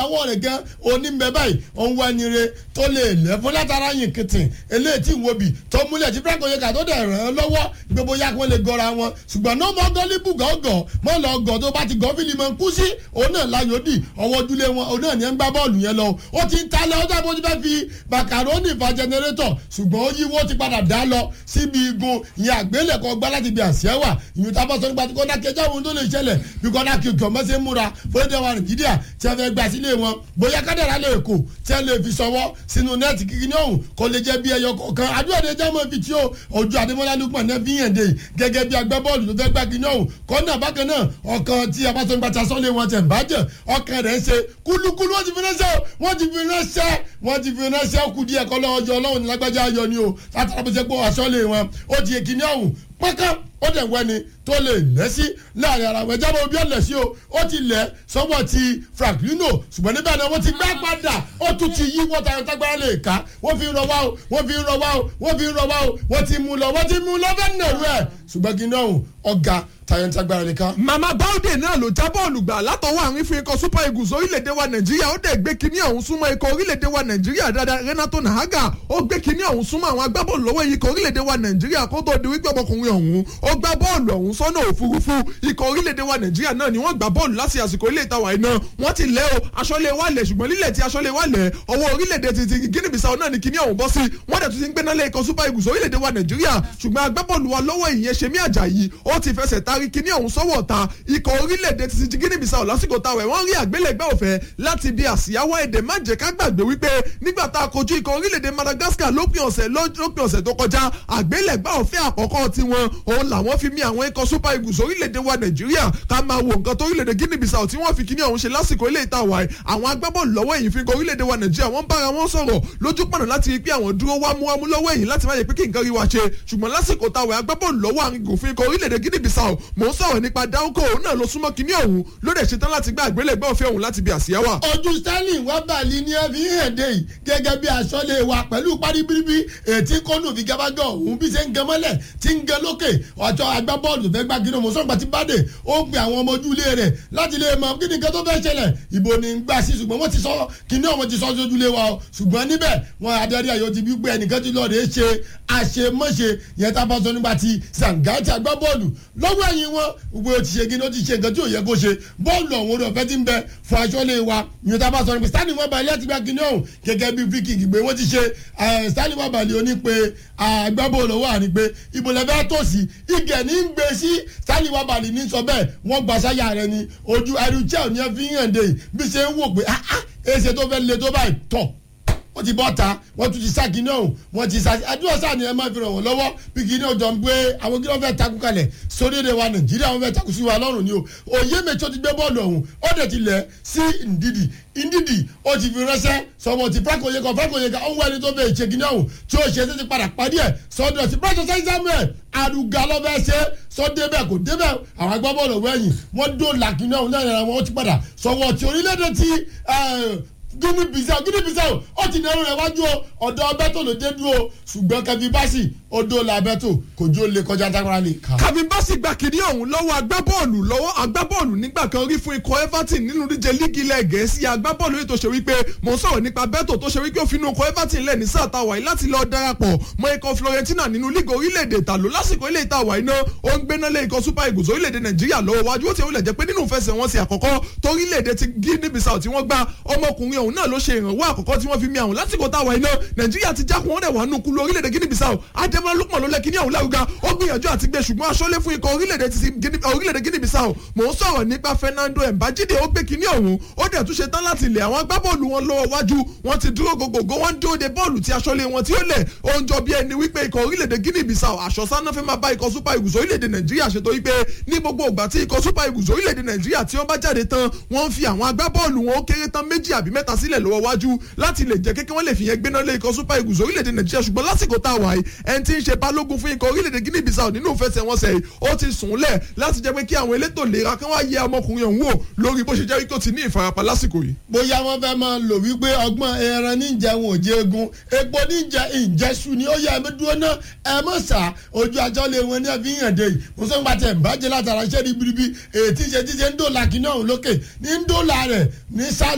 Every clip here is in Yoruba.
ọwọ́ rẹ̀ gan onímbẹ báyìí òun wá ẹni re tó lè lẹ́ fún látara yìn kìtìn eléyìí tí wo bì tó múlẹ̀ tí frank oyeka tó dẹ̀ ràn án lọ́wọ́ gbogbo ya kí wọ́n lè gọra wọn ṣùgbọ́n náà mọ́ gọ́líbù gọ́gọ́ mọ́ lọ gọ́ tó bá ti gọ́ fílì mọ́ kú sí òun náà láyò dì ọwọ́ ojúlé wọn òun náà ní ẹ̀ ń gbá bọ́ọ̀lù yẹn lọ ó ti ń talẹ̀ ó dàbí ó ti fẹ́ fi bàkàrónì fa jẹnẹrétọ̀ ṣùgbọ́n ó yíwó ti padà dá lọ síbi igun ìyẹn àgbélẹ̀kọ gbá láti bí àṣẹwà ìyún tá a bá sọ nípa tí kọ́ńdà kẹjọ́ àwọn tó lè ṣẹlẹ̀ bí kọ́ńdà kí ọmọ ṣe ń múra fúnẹ́tẹ̀ wa nàìjíríà tí a fẹ́ gbà sílé wọn bóyá kádàrá lè kó tí a lè fi sọwọ́ sínú nẹ́ẹ̀tì kíkí ní ọ̀hún kò lè jẹ́ bí ẹyọ kọ̀ọ̀kan àdúrà dé jẹ́ mọ́ fi tí ó ojú adémọ́lá lukman náà fi yàn dé gẹ́gẹ́ bí agbábọ́ọ̀lù tó fẹ́ gbà kí ní ọ̀hún kọ́ńdà bákan náà ọkàn tí a bá sọ nípa tasọ́lé wọn tẹ̀ ń bàjẹ́ ọkàn rẹ̀ ń ṣe kúlúkúlú wọ́n ti fi ránṣẹ́ wọ́n ti fi ránṣẹ́ wọ́n ti fi ránṣẹ́ kú díẹ̀ kọ́ lọ́wọ́ jọ ọlọ́run ní lágbájá ayọ̀ ni o látara bó ṣe pé aṣọ́lé wọn ó ti èkìní ọ̀hún pẹ́kán ó dẹ̀ wẹ́ni tó lè lẹ́ sí láàrin ara wọn jábọ̀ bí ó lẹ̀ sí o ó ti lẹ̀ sọ́wọ́ ti franklino ṣùgbọ́n níbẹ̀ náà wọ́n ti gbá padà ó tún ti yí wọ́n tayọ̀ tágbára lè ká wọ́n fi ń rọ wá o wọ́n fi ń rọ wá o wọ́n fi ń rọ wá o wọ́n ti mú lọ wọ́n ti mú lọ fẹ́ nàrú ẹ̀ ṣùgbọ́n kí náà ọ̀gá tayọ̀ tágbára lè ká. mama baude náà ló já bọ́ọ̀lù gbà látọwọ́ àrin fún ikọ̀ super eagles orílẹ̀-èdè wa nàìjíríà ó dẹ̀ gbé kinní ọ̀hún súnmọ́ ikọ̀ orílẹ̀-èdè wa nàìjíríà dáadáa renato nahaga ó gbé kinní ọ̀hún súnmọ́ àwọn agbábọ́ọ̀lù lọ́wọ́ ikọ̀ orílẹ̀-èdè wa nàìjíríà kó tó di wípé ọmọkùnrin ọ̀hún ó gbá bọ́ọ̀lù ọ̀hún sọ́nà òfurufú ikọ̀ orílẹ̀-èdè wa nàìjíríà náà ni wọ́n gbá bọ́ọ̀lù láti àsìkò ilé ìtawà iná wọ́n ti lẹ́ o aṣọ́lé wa lẹ̀ ṣùgbọ́n lílẹ̀ tí aṣọ́lé wa lẹ̀ ọwọ́ orílẹ̀-èdè ti ti guinea bissau náà ni kinní ọ̀hún bọ́ sí wọ́n dẹ̀ tún ti ń gbéná lé ikọ̀ super eagles orílẹ̀-èdè wa nàìjíríà ṣùgbọ́n agbábọ́ọ̀lù wa lọ́wọ́ ìyẹn ṣemí àjàyí ó ti fẹsẹ̀ tarí kinní ọ̀hún sọ́wọ́ ta ikọ̀ orílẹ̀-èdè ti ti guinea bissau lásìkò táwẹ̀ wọ́n rí àgbélẹ̀gbẹ́ òfẹ́ láti bí àsíyáwá èdè má jẹ́ ká gbàgbé wípé nígbà tá a kojú ikọ̀ orílẹ̀-èdè madagascar lópin ọ̀sẹ̀ lópin ọ̀sẹ̀ tó kọjá àgbélẹ̀gbẹ́ òfẹ́ àkọ́kọ́ tiwọn òun làwọn fi mí àwọn ikọ̀ super eagles orílẹ̀-èdè wa nàìjíríà ká máa wo nǹkan tó orílẹ̀-èdè guinea bissau tí wọ́n fi kíní ọ̀hún ṣe lásìkò ilé ìta wáyé àwọn agbábọ́ọ̀lù lọ́wọ́ èyí fi ikọ̀ orílẹ̀-èdè wa nàìjíríà wọ́n bára wọn sọ̀rọ̀ lójú pọ̀nà láti rí pé àwọn dúró wámúwámú lọ́wọ́ èyí láti má yẹ pé kí nǹkan rí wa ṣe ṣùgbọ́n lásìkò táwọn agbábọ́ọ̀lù lọ́wọ́ àrùn fún ikọ̀ orílẹ̀-èdè guinea bissau mò ń sọ̀rọ̀ nípa dáńkò òun náà ló súnmọ́ kíní ọ̀hún ló dẹ̀ ṣetán láti gbé àgbélẹ̀gbẹ́ òfin ọ̀hún láti bí àsíá wà. ojú stanley wábàlì ni ẹ fi ń hàn dé yìí gẹ́gẹ́ bí aṣọ́lé wa pẹ̀lú parí bíríbí ètí kọ́nù fi gábágọ́ òun bí ṣe ń gan mọ́lẹ̀ tí ń gan lókè ọjọ́ agbábọ́ọ̀lù fẹ́ gbá gíná mọ̀sọ́gbà tí bàdé ó ń pe àwọn ọmọ ojú ilé rẹ̀ láti lè mọ kí ni nǹkan tó fẹ́ ṣẹlẹ̀ ìbò ni ń gbà sí ṣùgbọ́n wọ́n ti sọ kíní ọ̀wọ́n ti sọ sójú ilé wa o ṣùgbọ́n níbẹ̀ wọn adarí ayò ti bí pé ẹnìkan ti lọ́ọ̀dẹ̀ ṣe àṣemọ́ṣe yẹn tá a bá sọ nígbà tí sàǹgáàtì agbábọ́ọ̀lù lọ́wọ́ ẹ̀yìn wọn gbogbo ó ti ṣe kí ni ó ti ṣe nǹkan tí ò yẹ kó ṣe bọ́ọ̀lù ọ̀hún orí ọ̀fẹ́ ti ń bẹ fún aṣọ́lé wa yẹn tá a bá sọ nípa stanley wọn balẹ̀ àti gbàgínní ọ̀hún gẹ́gẹ́ bí free kick gbé wọ́n ti ṣe stanley wọn balẹ̀ oní pé agbábọ́ọ̀lù wà ní pé ibo lẹ́fẹ́ tó sí igẹ̀ ní ń gbé sí stanley wọn balẹ̀ ní sọ bẹ́ẹ̀ wọ́n gba sáyà rẹ ni ojú ẹrùchẹ́ òní ẹ fi hàn dé bí ṣe ń wò pé ah ah èsè tó fẹ́ le tó báyìí tọ̀ wọ́n ti bọ́ ta wọ́n tún ti sá kí náà wọ́n ti sá àdúrà sáà ni ẹ máa fi ràn wọ́n lọ́wọ́ bí kí náà jọ ń gbé àwọn kí wọ́n fẹ́ takú kalẹ̀ sórílẹ̀ wa nàìjíríà wọ́n fẹ́ takú sí wa lọ́rùn ni o òye mẹ́tọ́ ti gbé bọ́ọ̀lù ọ̀hún ó dẹ̀ ti lẹ̀ sí ndidi ndidi ó ti fi ránṣẹ́ sọmọ ti franco yeka franco yeka ó ń wẹ́ni tó fẹ́ ṣe kí náà tí ó ṣe é ti padà pàdé ẹ̀ sọ́dọ̀ ti pẹ́ẹ́tọ̀ sẹ́yìn samuel àrùgà lọ́fẹ́ ṣe sọ débẹ̀ kò débẹ̀ àwọn agbábọ́ọ̀lù wẹ̀yìn wọ́n dó làkínní ọ̀hún lẹ́yìn àwọn ó ti padà sọ̀wọ́ ti orílẹ̀-èdè ti guinea bissau guinea bissau ó ti nẹrù rẹ wájú o ọ̀dọ̀ abẹ́tò ló dé dúró ṣùgbọ́n kẹfì báṣì odò la abẹ́tò kò jó lè kọjá tágbára lè kà. kàfin báṣì gba kìnìún ọ̀hún lọ́wọ́ agbábọ́ọ̀lù lọ́wọ́ agbábọ́ọ̀lù nígbà kan rí fún ikọ̀ everton nínú díje líìgì ilẹ̀ gẹ̀ẹ́sì agbábọ́ọ̀lù yìí tó ṣe wípé mò ń sọ̀rọ̀ nípa bẹ́tò tó ṣe wípé ó fi inú ikọ̀ everton lẹ̀ ní sáà táwa yìí láti lọ darapọ̀ mọ́ ikọ̀ florentina nínú líìgì orílẹ̀-èdè ìtàló lásìkò ilé ìtàwá iná ó ń gbéná lé ikọ̀ super eagles orílẹ̀-èdè nàìjíríà lọ́wọ́ wájú ó ti wọlé jẹ́ pé nínú ìfẹsẹ̀wọnsẹ̀ àkọ́kọ́ torílẹ̀-èdè ti guinea bissau tí wọ́n gbá ọmọkùnrin ọ̀hún náà ló ṣe ìrànwọ́ àkọ́kọ́ tí wọ́n fi mi àwọn lásìkò táwa iná nàìjíríà ti jákun wọn dẹ̀ wà nù kúlú orílẹ̀-èdè guinea bissau adémọlá lukman ló lẹ kíní àwọn lárugá ó gbìyànjú àti gbé ṣùgbọ́n aṣọ́lé fún ikọ̀ orílẹ̀-èdè guinea bissau mò ń sọ̀rọ̀ nípa fernando mbajide ó gbé kíní ọ̀hún ó dẹ̀ tún ṣe tán láti lẹ̀ àwọn agbábọ́ọ̀lù wọn lọ́wọ́ wájú wọn ti dúró gògògó wọn dúró de bọ́ọ̀lù tí aṣọ́lé wọn tí ó lẹ̀ ó ń jọ bí ẹni wípé ikọ̀ orílẹ̀-èdè guinea bissau àṣọsáná fẹ́ máa bá ikọ̀ super eagles orílẹ̀-èdè nàìjíríà ṣètò wípé ní gbogbo ìgbà tí ikọ̀ super eagles orílẹ̀-èdè nàìjíríà tí wọ́n bá jáde tán wọ́n ń fi àwọn agbábọ́ọ̀lù wọn ó kéré tán méjì àbí mẹ́ta sílẹ̀ lọ́wọ́ wájú láti lè jẹ́ kékeré wọ́n lè fi yẹn gbéná lé ikọ̀ super eagles orílẹ̀-èdè nàìjíríà ṣùgbọ́n lásìkò tá a wà yìí ẹni tí ń ṣe balógun fún ikọ̀ orílẹ̀-èdè guinea bissau nínú ìfẹsẹ̀wọnsẹ̀ yìí ó ti sùn lẹ̀ láti jẹ́ pé kí àwọn elétò ìlera kan wá yẹ ọmọkùnrin ọ̀hún wò lórí bó ṣe jẹ́ wípé ó ti ní ìfarapa lásìkò yìí. bóyá wọn fẹ́ máa lò wípé ọgbọ́n ẹran níjà wọn ò jẹ egun epo níjà ìjẹsù ni ó yẹ ẹ̀mí dúró náà ẹ mọ̀ sá ojú ajọ́ lé wọn ní ẹ̀fí yàn dé yìí mo sọ nípa tẹ̀ ń bàjẹ́ látara iṣẹ́ ribiribi èyí tí ṣe tí ṣe ń dòlà kí náà lókè ní ń dòlà rẹ̀ nísàlẹ̀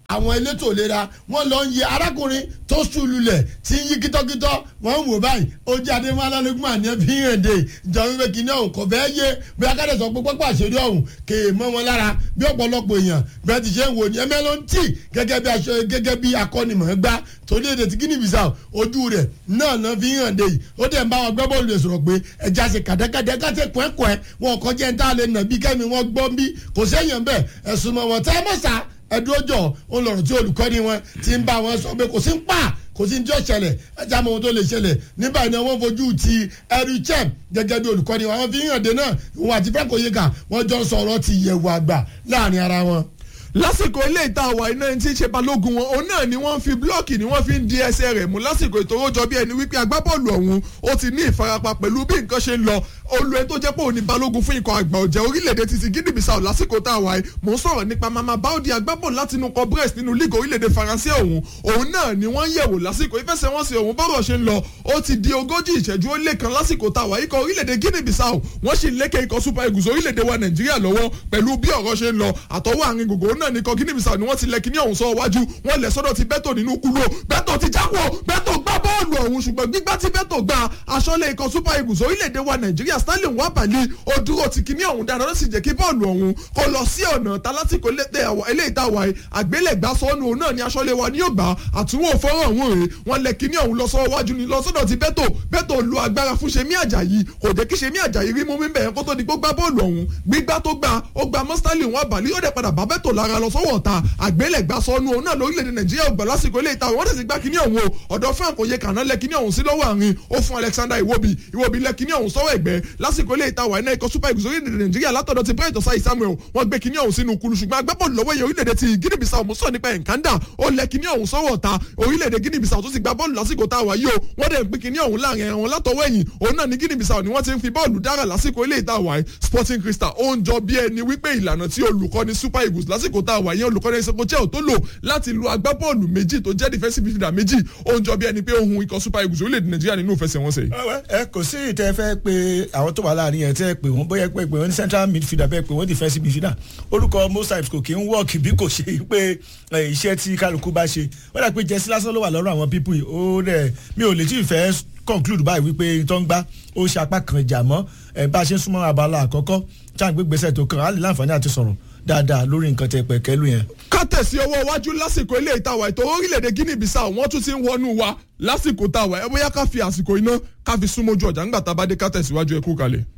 àwọn elétò ìlera wọ́n lọ ń yẹ arákùnrin tó ṣùlùlẹ̀ tí ń yí kítọ́kítọ́ wọ́n ń wò báyìí ó jẹ́ adémọ́lá lógún àní ẹbí hànde ìjọ wípé kìnìún ọ̀hún kò fẹ́ yé bí akádẹ́ sọ pé pápá àṣírí ọ̀hún kè é mọ́ wọn lára bí ọ̀pọ̀lọpọ̀ èèyàn bí wọ́n ti ṣe ń wò ní ẹmẹ́ ló ń tì gẹ́gẹ́ bí aṣọ gẹ́gẹ́ bí akọ́nimọ̀ọ́gbá torí èdè tí Guinea Bissau ojú rẹ̀ náà náà fi hànde yìí ó dẹ̀ ń bá wọn gbẹ́ bọ́ọ̀lù rẹ̀ sọ̀rọ̀ pé ẹja ṣe kàdẹ́kàdẹ́ káṣe kọ́ẹ́kọ́ẹ́ wọn kọ́ jẹ́ ń tá a lè nà bí kẹ́mi wọn gbọ́ bí kò sẹ́yìn bẹ́ẹ̀ ẹ̀sùn mọ̀ wọ́n tẹ́ ẹ mọ̀ sá ẹdúrójọ òun lọ̀rọ̀ tí olùkọ́ni wọn ti ń bá wọn sọ pé kò sí ń pa kò sí ní tí ó ṣẹlẹ̀ ẹja mọ ohun tó lè ṣẹlẹ̀ nígbà yẹn wọ́n fojú ti ẹrú chem gẹ́gẹ́ bí olùkọ́ni wọn àwọn fi hàn dé náà òun àti frank oyeka wọ́n jọ ń sọ̀rọ̀ ti yẹ̀wò àgbà láàrin ara wọn lásìkò ilé ìta àwà iná ẹni tí ń ṣe balógun wọn òun náà ni wọ́n fi blọ́ọ̀kì ni wọ́n fi ń di ẹsẹ̀ rẹ̀ mú lásìkò ìtòwójọ bí ẹni wípé agbábọ́ọ̀lù ọ̀hún ó ti ní ìfarapa pẹ̀lú bí nǹkan ṣe ń lọ olú ẹ tó jẹ́ pé òun ni balógun fún ikọ̀ àgbà ọ̀jẹ̀ orílẹ̀-èdè títí Guinea Bissau lásìkò tá a wà yìí mò ń sọ̀rọ̀ nípa mama baudi agbábọ́ọ̀lù láti inú kọ brest nínú league orílẹ̀-èdè faransé ọ̀hún òun náà ni wọ́n yẹ̀wò lásìkò ìfẹsẹ̀wọnsẹ̀ ọ̀hún bọ́rọ̀ ṣe ń lọ ó ti di ogójì ìṣẹ́jú ó lé kan lásìkò tá a wà ikọ̀ orílẹ̀-èdè Guinea Bissau wọ́n sì lékè ikọ̀ super eagles orílẹ̀-èdè wa Nàìjíríà lọ́wọ́ pẹ̀lú bí ọ̀rọ̀ ṣe ń lọ àtọwọ́ àárín gbogbo náà ní ikọ̀ Guinea Bissau ni wọ́n ti lẹ kíní ọ̀hún sọ wájú wọ́n lẹ̀ sọ́dọ̀ ti bẹ́tò nínú kúló bẹ́tò ti jáwọ́ bẹ́tò gbá bọ́ọ̀lù ọ̀hún ṣùgbọ́n gbígbá tí bẹ́tò gba aṣọ́lé ikọ̀ super eagles orílẹ̀-èdè wa nàìjíríà stanley wabali ó dúró ti kíní ọ̀hún dáadáa ló sì jẹ́ kí bọ́ọ̀lù ọ̀hún kó lọ sí ọ̀nà talásìkò eléyìí tá a wà yìí àgbélẹ̀gbá sọ́nù òun náà ni aṣọ́lé wa ní yóò àtúwò fọ́rọ̀ ọ̀hún rèé wọ́n lẹ kíní ọ̀hún lọ sọ́wọ́ wájú ni lọ sọ́dọ̀ ti bẹ́tò bẹ́tò lu agbára fún ṣemí àjàyí kò jẹ́ kí ṣemí àjàyí rí mú mi bẹ̀rẹ̀ kó tó di gbó gbá bọ́ọ̀lù ọ̀hún gbígbá tó gbá ó gba mọ́ stanley wabali ó dẹ̀ padà bá bẹ́tò lára lọ sọ́wọ́ ta àgbélẹ̀gbá sọnù òun náà lórílẹ̀‐èdè nàìjíríà ògbà lásìkò ilé ìtawọ̀ wọ́n tẹ̀sí gbá kíní ọ̀hún o ọ̀dọ̀ frank oyè kàná lẹ kíní ọ̀hún sí lọ́wọ́ àárín ó fún alexander iwobi iwobi lẹ kíní ọ̀hún sọ́wọ́ ẹ̀gbẹ́ lásìkò ilé ìtawọ̀ iná ikọ̀ super eagles orílẹ̀‐èdè nàìjíríà látọ̀dọ̀ ti bright osai samuel wọ́n gbé kíní ọ̀hún sínú kulu ṣùgbọ́n agbábọ́ọ̀lù lọ́wọ́ yẹ orílẹ̀‐èdè ti guinea bissau mú sọ nípa ẹ̀ńkánda ó lẹ kíní ọ̀hún sọ́wọ́ ta orílẹ̀‐èdè guinea bissau tó ti gba bọ́ọ̀lù lásìkò tá a wà yìí o wọ́n dẹ̀ ń pín kíní ọ̀hún láàrin ẹ̀wọ̀n látọwọ́ ẹ̀yìn òun náà ní guinea bissau ni wọ́n ti ń fi bọ́ọ̀lù dára lásìkò ilé ìtawọ̀ yìí sporting crystal ó ń jọ bí ẹni wípé ìlànà tí olùkọ́ni super eagles lásìkò tá a wà yẹn olùkọ́ni ẹ̀sẹ̀ kò tó lò láti lu agbábọ́ọ̀lù méjì tó jẹ́ defensive midfielder méjì ó ń jọ bí ẹni pé ohun ikọ̀ super eagles orílẹ̀-èdè nàìjíríà nínú ìfẹsẹ̀wọnsẹ̀. ẹ kò sí ìtẹ́ fẹ́ pé àwọn tó wà láàrin yẹn tẹ́ pé wọ́n bóyá pé pé wọ́n ní central midfielder bẹ́ẹ̀ pé wọ́n defensive midfielder orúkọ most times kò kí ń work bí kò ṣe pé iṣẹ́ tí kálukú bá ṣe wọ́n dà pé jẹ́sí lásán ló wà lọ́rùn àwọn people yìí ó rẹ̀ mi ò lè tí ì fẹ́ conclude báyìí wípé tó ń gbá ó ṣe apá kan ìjà mọ́ bá a ṣe ń súnmọ́ abala àkọ́kọ́ tí à ń gbé gbèsè tó kàn á lè láǹfààní àti sọ̀rọ̀ dáadáa lórí nǹkan tẹ pẹ̀kẹ́lú yẹn. ká tẹ̀sí ọwọ́ iwájú lásìkò ilé ìtawà ètò orílẹ̀-èdè Guinea Bissau wọ́n tún ti ń wọnú wa lásìkò táwa ẹ bóyá ká fi àsìkò iná ká fi súnmọ́jú ọjà ńgbà tá a bá dé ká tẹ̀síwájú ẹ kú kalẹ̀.